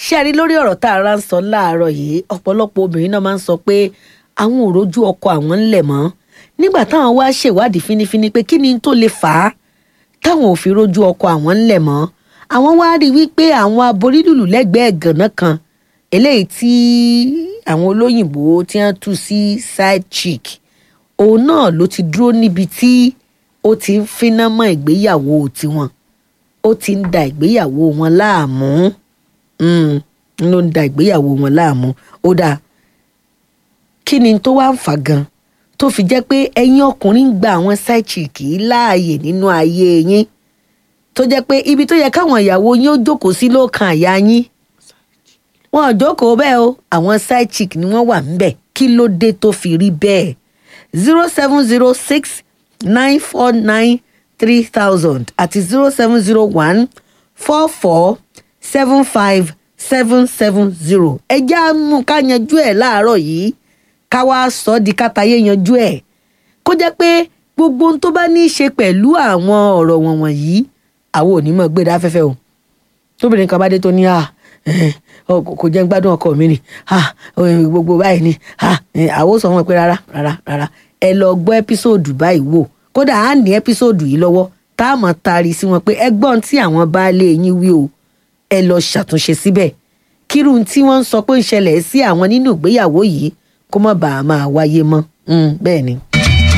ṣé a rí lórí ọ̀rọ̀ tá a rà ń sọ láàárọ̀ yìí ọ̀pọ̀lọpọ̀ obìnrin náà máa ń sọ pé àwọn ò rójú ọkọ àwọn ńlẹ̀ mọ́ nígbà táwọn wá ṣèwádìí fínífíní pé kí ni tó lè fà á táwọn ò fi rójú ọkọ àwọn ńlẹ̀ mọ́ àwọn wá rí wípé àwọn aborílùlù lẹ́gbẹ̀ẹ́ gànà kan eléyìí tí àwọn olóyìnbó tí wọ́n tú sí side chick òun náà ló ti dúró níbi tí ó ti ń finá mọ́ ìgbéyàwó tiwọn ó ti ń da ìgbéyàwó wọn láàmú ló ń da ìgbéyàwó wọn láàmú ó dáa kí ni tó wá ń fà gan tó fi jẹ́ pé ẹ̀yin ọkùnrin ń gba àwọn side chick yìí láàyè nínú ayé yín tó jẹ́ pé ibi tó yẹ káwọn ìyàwó yín ó jókòó sí ló kan àyà yín wọn ò jókòó bẹ́ẹ̀ o àwọn side chick ni wọ́n wà ńbẹ̀ kí ló dé tó fi rí bẹ́ẹ̀ zero seven zero six nine four nine three thousand àti zero seven zero one four four seven five seven seven zero ẹ já mú ká yanjú ẹ̀ láàárọ̀ yìí ká wá sọ ọ́ di kátàyé yanjú ẹ̀ kó jẹ́ pé gbogbo ohun tó bá ní í ṣe pẹ̀lú àwọn ọ̀rọ̀ wọ̀nyí àwọn ò ní mọ̀ gbé dáfẹ́fẹ́ o tóbìnrin kan bá dé tó ní à kò jẹ́ gbádùn ọkọ mi ni gbogbo báyìí ni àwọn ò sọ wọn pé rárá rárá rárá ẹ lọ gbọ́ ẹ́písòdù báyìí wò kódà á ní ẹ́písòdù yìí lọ́wọ́ tá a mọ̀ taari sí wọn pé ẹgbọ́n tí àwọn baálé yín wí o ẹ lọ ṣàtúnṣe síbẹ̀ kírun tí wọ́n ń sọ pé ń ṣẹlẹ̀ sí àwọn nínú ìgbéyàwó yìí kó má bàa máa wáyé mọ́ bẹ́ẹ̀ ni.